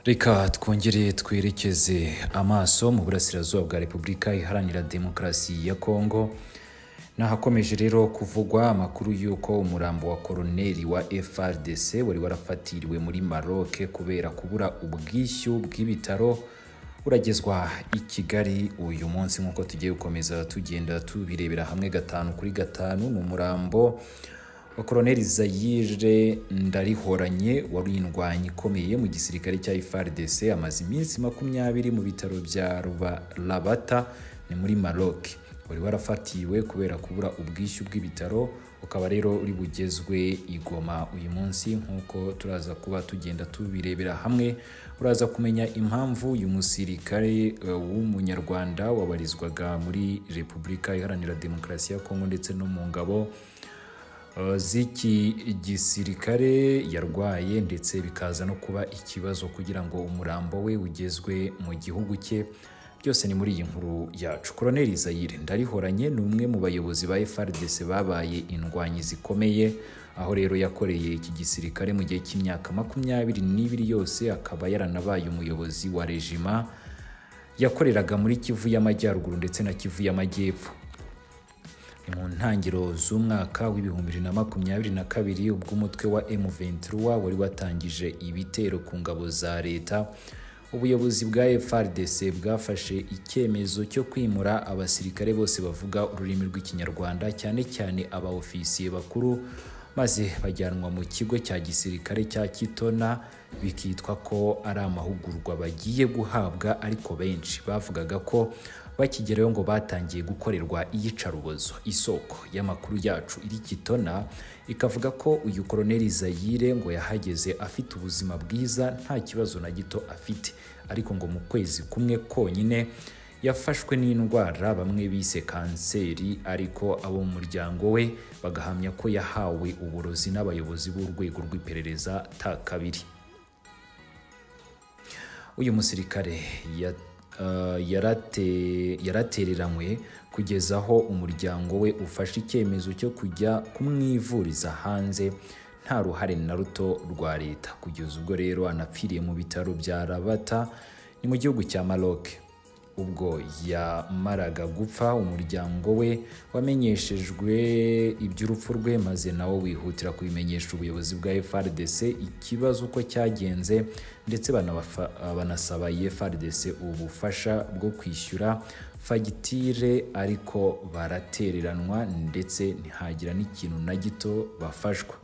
reka twongere twerekeze amaso mu burasirazuba bwa repubulika iharanira demokarasi ya kongo nahakomeje rero kuvugwa amakuru y'uko umurambo wa koroneri wa frdc wari warafatiriwe muri maroke kubera kubura ubwishyu bw'ibitaro uragezwa i kigali uyu munsi nk'uko tugiye gukomeza tugenda tubirebera hamwe gatanu kuri gatanu ni umurambo wa koroneri zayire ndarihoranye wari indwanyi ikomeye mu gisirikare cya frdc amaze iminsi makumyabiri mu bitaro bya rabata ni muri maroke wari warafatiwe kubera kubura ubwishyu bw'ibitaro ukaba rero uri bugezwe igoma uyu munsi nk'uko turaza kuba tugenda tubirebera hamwe uraza kumenya impamvu uyu musirikare w'umunyarwanda wabarizwaga muri repubulika iharanira demokarasi ya kongo ndetse no mu ngabo z'iki gisirikare yarwaye ndetse bikaza no kuba ikibazo kugira ngo umurambo we ugezwe mu gihugu cye byose ni muri iyi nkuru yacu koroneri zayire ndarihoranye ni umwe mu bayobozi ba frdc babaye indwanyi zikomeye aho rero yakoreye iki gisirikare mu gihe cy'imyaka makumyabiri n'ibiri yose akaba yaranabaye umuyobozi wa rejima yakoreraga muri kivu y'amajyaruguru ndetse na kivu y'amajyepfo ni mu ntangiro z'umwaka w'ibihumbi bibiri na makumyabiri na kabiri ubwo umutwe wa M23 wari watangije ibitero ku ngabo za leta ubuyobozi bwa FRDC bwafashe icyemezo cyo kwimura abasirikare bose bavuga ururimi rw'ikinyarwanda cyane cyane abaofisiye bakuru maze bajyanwa mu kigo cya gisirikare cya Kitona bikitwa ko ari amahugurwa bagiye guhabwa ariko benshi bavugaga ko bakigerayo ngo batangiye gukorerwa iyicarubozo isoko y'amakuru yacu iri Kitona ikavuga ko uyu koroneri Zayire ngo yahageze afite ubuzima bwiza nta kibazo na gito afite ariko ngo mu kwezi kumwe konyine yafashwe n'indwara bamwe bise kanseri ariko abo mu muryango we bagahamya ko yahawe uburozi n'abayobozi b'urwego rw'iperereza ta kabiri uyu musirikare ya yaratereranywe kugeza aho umuryango we ufashe icyemezo cyo kujya kumwivuriza hanze nta ruhare na ruto rwa leta kugeza ubwo rero anapfiriye mu bitaro bya rabata ni mu gihugu cya maroc ubwo yamaraga gupfa umuryango we wamenyeshejwe iby'urupfu rwe maze nawo wihutira kubimenyesha ubuyobozi bwa FRDC ikibazo uko cyagenze ndetse banasaba FRDC ubufasha bwo kwishyura fagitire ariko baratereranwa ndetse ntihagira n'ikintu na gito bafashwa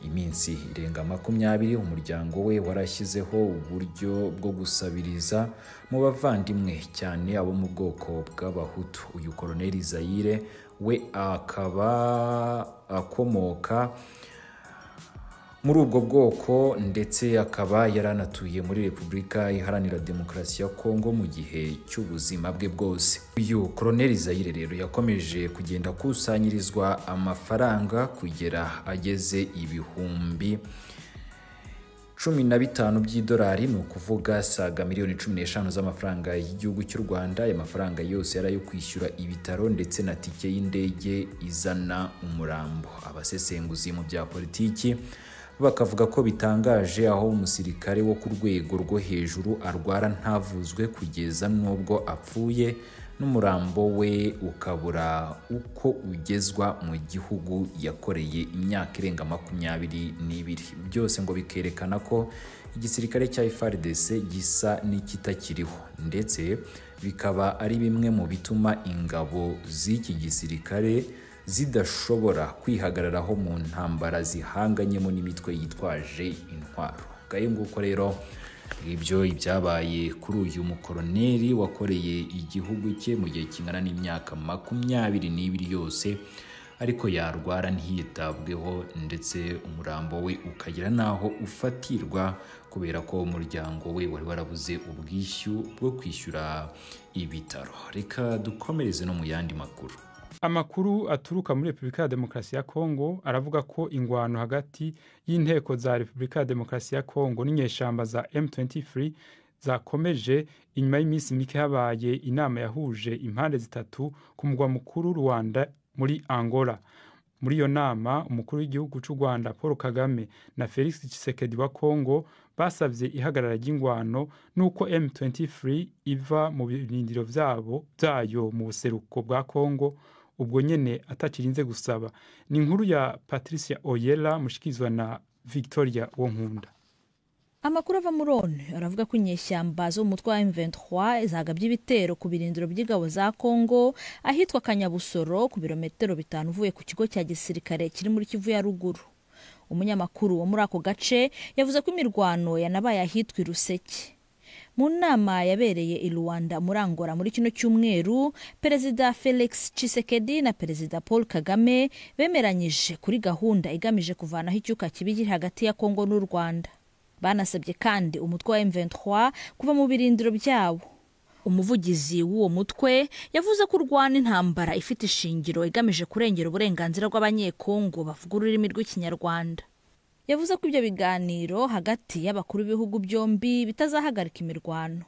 iminsi irenga makumyabiri umuryango we warashyizeho uburyo bwo gusabiriza mu bavandimwe cyane abo mu bwoko bw'abahutu uyu koroneri zayire we akaba akomoka muri ubwo bwoko ndetse akaba yaranatuye muri repubulika iharanira demokarasi ya kongo mu gihe cy'ubuzima bwe bwose uyu koroneri zayire rero yakomeje kugenda akusanyirizwa amafaranga kugera ageze ibihumbi cumi na bitanu by'idolari ni ukuvuga saga miliyoni cumi n'eshanu z'amafaranga y'igihugu cy'u rwanda aya mafaranga yose yari ayo kwishyura ibitaro ndetse na tike y'indege izana umurambo abasesenguzi mu bya politiki bakavuga ko bitangaje aho umusirikare wo ku rwego rwo hejuru arwara ntavuzwe kugeza n'ubwo apfuye n'umurambo we ukabura uko ugezwa mu gihugu yakoreye imyaka irenga makumyabiri n'ibiri byose ngo bikerekana ko igisirikare cya FARDC gisa n'ikitakiriho ndetse bikaba ari bimwe mu bituma ingabo z'iki gisirikare zidashobora kwihagararaho mu ntambara zihanganyemo n'imitwe yitwaje intwaro ngayo nguko rero ngibyo ibyabaye kuri uyu mukoroneri wakoreye igihugu cye mu gihe kingana n'imyaka makumyabiri n'ibiri yose ariko yarwara ntiyitabweho ndetse umurambo we ukagira n'aho ufatirwa kubera ko umuryango we wari warabuze ubwishyu bwo kwishyura ibitaro reka dukomereze no mu yandi makuru amakuru aturuka muri repubulika ya demokarasi ya kongo aravuga ko ingwano hagati y'inteko za repubulika ya demokarasi ya kongo n'inyeshyamba za m23 zakomeje inyuma y'iminsi mike habaye inama yahuje impande zitatu ku mugwa mukuru rwanda muri angola muri iyo nama umukuru w'igihugu cy'u rwanda paul kagame na felix Tshisekedi wa kongo basabye ihagarara ry'ingwano n'uko M23 iva mu birindiro byabo byayo mu buseruko bwa Kongo ubwo nyene atakirinze gusaba ni inkuru ya Patricia Oyela mushikirizwa na Victoria Wonkunda amakuru ava muri one aravuga ko inyeshyamba zo mu mutwe wa M23 zagabye ibitero ku birindiro by'ingabo za Kongo ahitwa Kanyabusoro ku birometero bitanu uvuye ku kigo cya gisirikare kiri muri Kivu ya ruguru umunyamakuru wo muri ako gace yavuze ko imirwano yanabaye ahitwa Ruseke mu nama yabereye i Rwanda muri Angola muri kino cyumweru perezida Felix Tshisekedi na perezida Paul Kagame bemeranyije kuri gahunda igamije kuvanaho icyuka kibi kiri hagati ya Kongo n'u Rwanda banasabye kandi umutwe wa M23 kuva mu birindiro byabo umuvugizi w'uwo mutwe yavuze ko urwana intambara ifite ishingiro igamije kurengera uburenganzira bw'abanyekongo bavuga ururimi rw'ikinyarwanda yavuze ko ibyo biganiro hagati y'abakuru b'ibihugu byombi bitazahagarika imirwano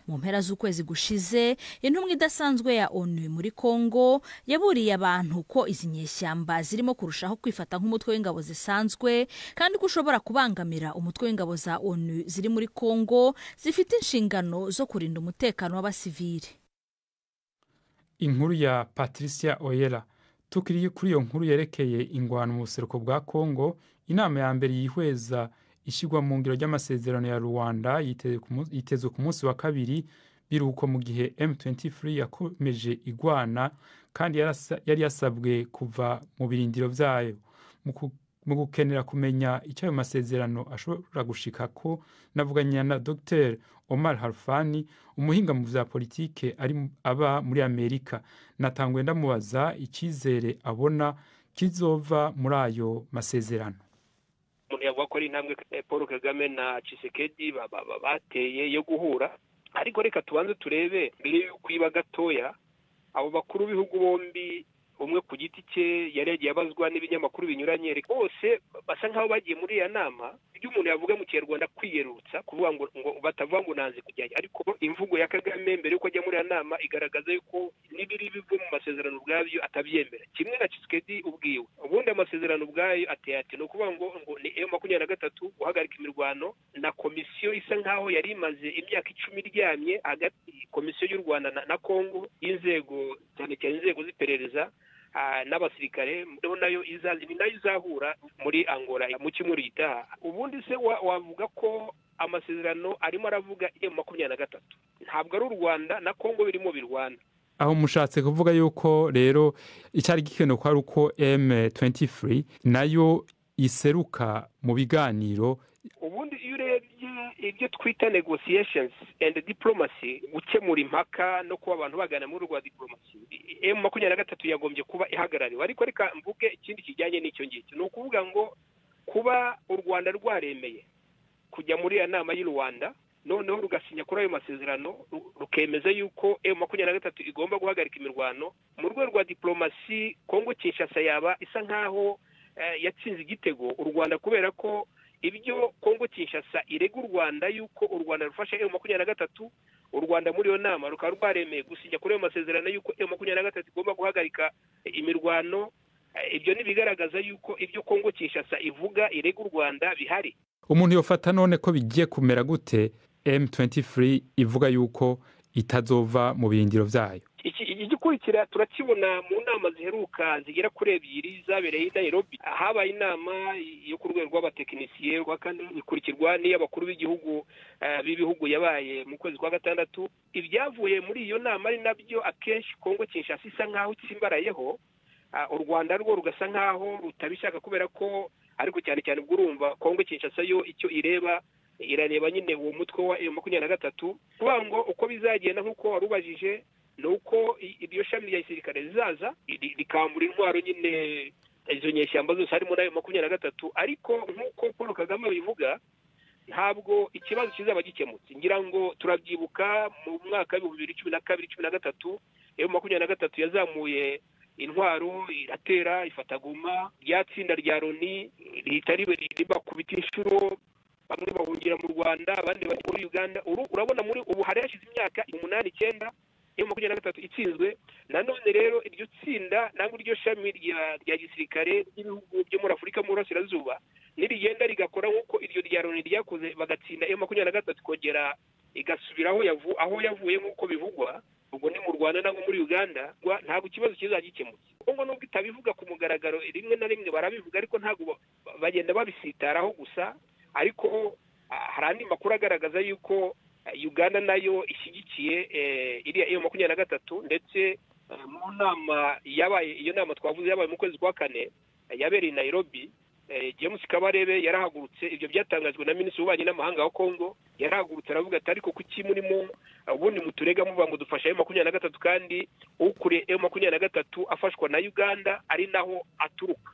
mu mpera z'ukwezi gushize intumwa idasanzwe ya onu muri kongo yaburiye abantu ko izi nyeshyamba zirimo kurushaho kwifata nk'umutwe w'ingabo zisanzwe kandi ko ushobora kubangamira umutwe w'ingabo za onu ziri muri kongo zifite inshingano zo kurinda umutekano w'abasivile inkuru ya Patricia Oyela tukiri kuri iyo nkuru yerekeye ingwano mu buseruko bwa Kongo inama ya mbere yihweza ishyirwa mu ngiro ry'amasezerano ya rubanda yitezwe ku munsi wa kabiri biruko mu gihe M23 yakomeje igwana kandi yari yasabwe kuva mu birindiro byayo mu gukenera kumenya icyo ayo masezerano ashobora gushika ko navuganye na Dr Omar Harfani umuhinga mu bya politike ari aba muri Amerika natangwe ndamubaza icyizere abona kizova muri ayo masezerano umuntu yavuga ko ari intambwe paul kagame na cisekedi bateye yo guhura ariko reka tubanze turebe mbere y'uko iba gatoya abo bakuru b'ibihugu bombi umwe ku giti cye yari yagiye abazwa n'ibinyamakuru binyuranye bose basa nk'aho bagiye muri iyo nama ibyo umuntu yavuga mu kinyarwanda kwiyerutsa kuvuga ngo batavuga ngo nanze kujyanye ariko imvugo ya kagame mbere y'uko ajya muri iyo nama igaragaza yuko n'ibiri biva mu masezerano ubwabyo atabyemera kimwe na kisikedi ubwiwe ubundi amasezerano ubwayo ateye ati ni ukuvuga ngo ngo ni eyo makumyabiri na gatatu guhagarika imirwano na komisiyo isa nk'aho yari imaze imyaka icumi iryamye hagati komisiyo y'u rwanda na kongo y'inzego cyane cyane inzego z'iperereza n'abasirikare nayo ni nayo izahura muri angola mu cyumweru gitaha ubundi se wavuga ko amasezerano arimo aravuga emu makumyabiri na gatatu ntabwo ari u rwanda na kongo birimo birwana aho mushatse kuvuga yuko rero icyari gikenewe ko ari uko m23 nayo iseruka mu biganiro ubundi iyo urebye ibyo twita negotiations and diplomacy gukemura impaka no kuba abantu bagana muri rwa diplomasi emu makumyabiri na gatatu yagombye kuba ihagarariwe ariko reka mvuge ikindi kijyanye n'icyo ngicyo ni ukuvuga ngo kuba u rwanda rwaremeye kujya muri iyo nama y'u rwanda noneho rugasinya kuri ayo masezerano rukemeza yuko emu makumyabiri na gatatu igomba guhagarika imirwano mu rwego rwa diplomasi kongo kinshasa yaba isa nk'aho yatsinze igitego u rwanda kubera ko ibyo kongo kinshasa irega u rwanda yuko u rwanda rufasha emu makumyabiri na gatatu u rwanda muri iyo nama rukaba rwaremeye gusinya kuri ayo masezerano yuko emu makumyabiri na gatatu igomba guhagarika imirwano ibyo ntibigaragaza yuko ibyo kongo kinshasa ivuga irega u rwanda bihari umuntu yofata none ko bigiye kumera gute m23 ivuga yuko itazova mu birindiro byayo igikurikira turakibona mu nama ziheruka zigera kuri ebyiri zabereye i Nairobi habaye inama yo ku rwego rw'abatekinisiye kandi ikurikirwa n'iy'abakuru b'igihugu b'ibihugu yabaye mu kwezi kwa gatandatu ibyavuye muri iyo nama ari nabyo akenshi kongo kinshasa isa nk'aho tsimbarayeho u rwanda rwo rugasa nk'aho rutabishaka kubera ko ariko cyane cyane ubwo urumva kongo kinshasa yo icyo ireba irareba nyine uwo mutwe wa makumyabiri na gatatu kuvuga ngo uko bizagenda nk'uko wari ubajije ni uko iryo shami rya gisirikare rizaza rikambura intwaro nyine izo nyeshyamba zose harimo n'ayo makumyabiri na gatatu ariko nk'uko paul kagame abivuga ntabwo ikibazo kizaba gikemutse ngira ngo turabyibuka mu mwaka w'ibihumbi bibiri cumi na kabiri cumi na gatatu iyo makumyabiri na gatatu yazamuye intwaro iratera ifataguma rya tsinda rya loni rihita ribakubita inshuro bamwe bahungira mu rwanda abandi bajya muri uganda urabona muri ubu hari hashize imyaka umunani icyenda iyo makumyabiri na gatatu itsinzwe nanone rero iryo tsinda nangwa iryo shami rya gisirikare ry'ibihugu byo muri afurika mu burasirazuba nirigenda rigakora nk'uko iryo rya loni ryakoze bagatsinda iyo makumyabiri na gatatu ikongera igasubira aho yavuye nk'uko bivugwa ubwo ni mu rwanda nangwa muri uganda ntabwo ikibazo kizajya gikemutse ubwo nubwo itabivuga ku mugaragaro rimwe na rimwe barabivuga ariko ntabwo bagenda babisitaraho gusa ariko hari andi makuru agaragaza yuko uganda nayo ishyigikiye iriya iyo makumyabiri na gatatu ndetse mu nama yabaye iyo nama twavuze yabaye mu kwezi kwa kane yabereye i nayirobi james kabarebe yarahagurutse ibyo byatangajwe na minisitiri w'ububanyi n'amahanga wa kongo yarahagurutse aravuga ati ariko kuki murimo ubundi muturega muvuga ngo dufashe ayo makumyabiri na gatatu kandi ukuriye ayo makumyabiri na gatatu afashwa na uganda ari naho aturuka